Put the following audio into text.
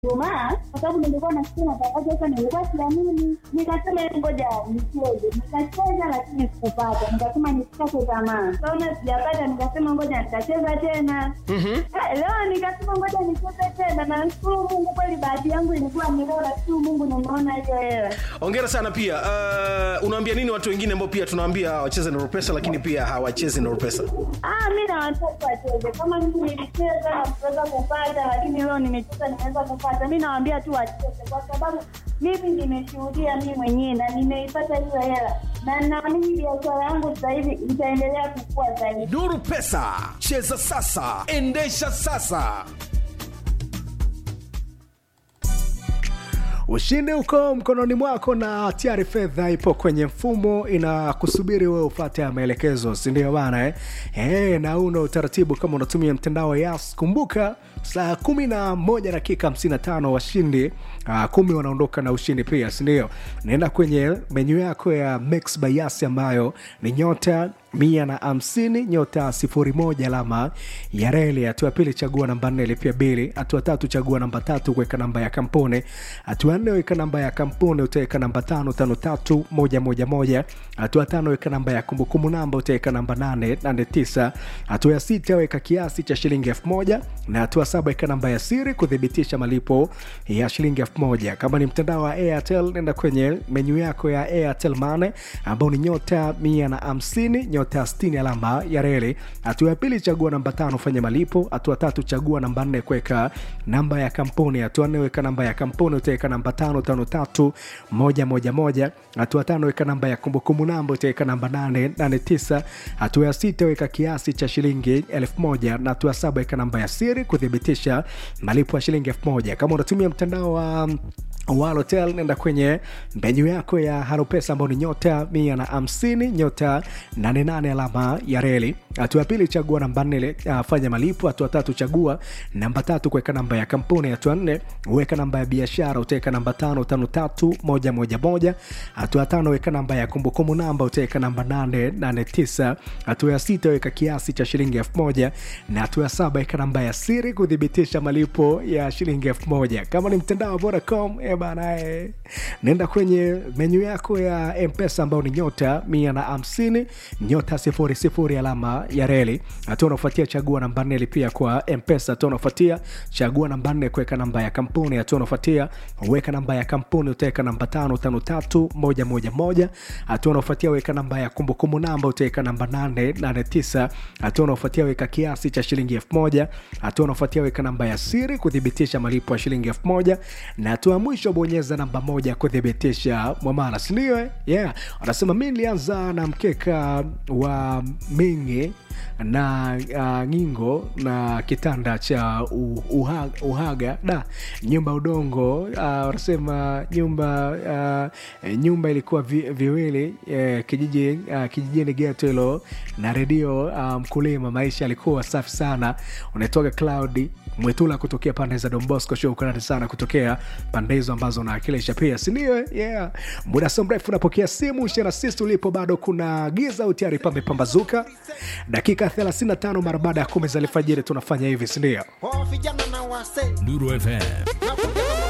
Ijumaa kwa sababu nilikuwa nasikia matangazo sasa, nilikuwa siamini, nikasema ngoja nicheze. Nikacheza lakini sikupata, nikasema nisikate tamaa. Kaona sijapata, nikasema ngoja nitacheza tena. Ah, Leo nikasema ngoja nicheze tena, na nashukuru Mungu kweli, bahati yangu ilikuwa ni leo. Nashukuru Mungu nimeona hiyo hela. Hongera sana pia. Uh, unawaambia nini watu wengine ambao pia tunawaambia wacheze na pesa lakini pia hawachezi na pesa? Ah, mi na watoto wacheze kama mimi nilicheza na kuweza kupata, lakini leo nimecheza nimeweza kupata. Mi nawaambia tu wacheze, kwa sababu mimi nimeshuhudia mi mwenyewe na nimeipata hiyo hela, na naamini biashara yangu sasa hivi itaendelea kukua zaidi. Nuru Pesa, cheza sasa, endesha sasa. Ushindi uko mkononi mwako na tayari fedha ipo kwenye mfumo inakusubiri wewe ufate ya maelekezo, si ndio bana eh? Eh, na una utaratibu kama unatumia mtandao wa Yas. Kumbuka saa kumi na moja dakika hamsini na tano washindi uh, kumi wanaondoka na ushindi pia, si ndio? Naenda kwenye menyu yako ya Mix by Yas ambayo ni nyota mia na hamsini nyota sifuri moja alama ya reli. Hatua ya pili chagua namba nne lipia bili. Hatua tatu chagua namba tatu kuweka namba ya kampuni. Hatua nne weka namba ya kampuni utaweka namba tano tano tatu moja moja moja. Hatua tano weka namba ya kumbukumbu namba utaweka namba nane nane tisa. Hatua ya sita weka kiasi cha shilingi elfu moja na hatua saba weka namba ya siri kuthibitisha malipo ya shilingi elfu moja. Kama ni mtandao wa Airtel nenda kwenye menyu yako ya Airtel Money ambao ni nyota mia na hamsini nyota 60 alama ya reli. Hatua ya pili chagua namba tano fanya malipo. Hatua tatu chagua namba nne kuweka namba ya kampuni. Hatua nne weka namba ya kampuni utaweka namba tano tano tatu moja moja moja. Hatua tano weka namba ya kumbukumbu namba utaweka namba nane nane tisa. Hatua ya sita weka kiasi cha shilingi elfu moja na hatua saba weka namba ya siri kuthibitisha malipo ya shilingi elfu moja. Kama unatumia mtandao wa Walotel nenda kwenye menyu yako ya Haropesa ambao ni nyota mia na hamsini nyota nane nane alama ya reli. Hatua ya pili chagua namba nne uh, fanya malipo. Hatua tatu chagua namba tatu kuweka namba ya kampuni. Hatua nne weka namba ya biashara utaweka namba tano tano tatu moja moja moja. Hatua tano weka namba ya kumbukumbu namba utaweka namba nane nane tisa. Hatua ya sita weka kiasi cha shilingi elfu moja na hatua ya saba weka namba ya siri kuthibitisha malipo ya shilingi elfu moja. Kama ni mtandao wa Vodacom eh bana, eh, nenda kwenye menyu yako ya mpesa ambao ni nyota mia na hamsini nyota sifuri sifuri alama ya reli. Hatua unaofuatia chagua namba nne lipia kwa mpesa. Hatua unaofuatia chagua namba nne kuweka namba ya kampuni. Hatua unaofuatia weka namba ya kampuni utaweka namba tano tano tatu moja moja moja. Hatua unaofuatia weka namba ya kumbukumbu namba utaweka namba nane nane tisa. Hatua unaofuatia weka kiasi cha shilingi elfu moja. Hatua unaofuatia weka namba ya siri kuthibitisha malipo ya shilingi elfu moja na hatua ya mwisho bonyeza namba moja kuthibitisha mwamala, sindio? eh? Yeah, wanasema mi nilianza na mkeka wa mingi na uh, ngingo na kitanda cha uh, uhaga, uhaga da nyumba udongo uh, wanasema nyumba uh, nyumba ilikuwa vi, viwili uh, kijiji uh, kijijini geto hilo na redio uh, mkulima maisha alikuwa safi sana unaitoka cloud mwetula kutokea pande za dombosco shukrani sana kutokea pande hizo ambazo naakilisha pia sindio yeah. muda so mrefu unapokea simu shana sisi ulipo bado kuna giza utiari pamepambazuka dakika 35 mara baada ya kumi za alfajiri tunafanya hivi sindio Oh, vijana na wase Nuru FM nakuja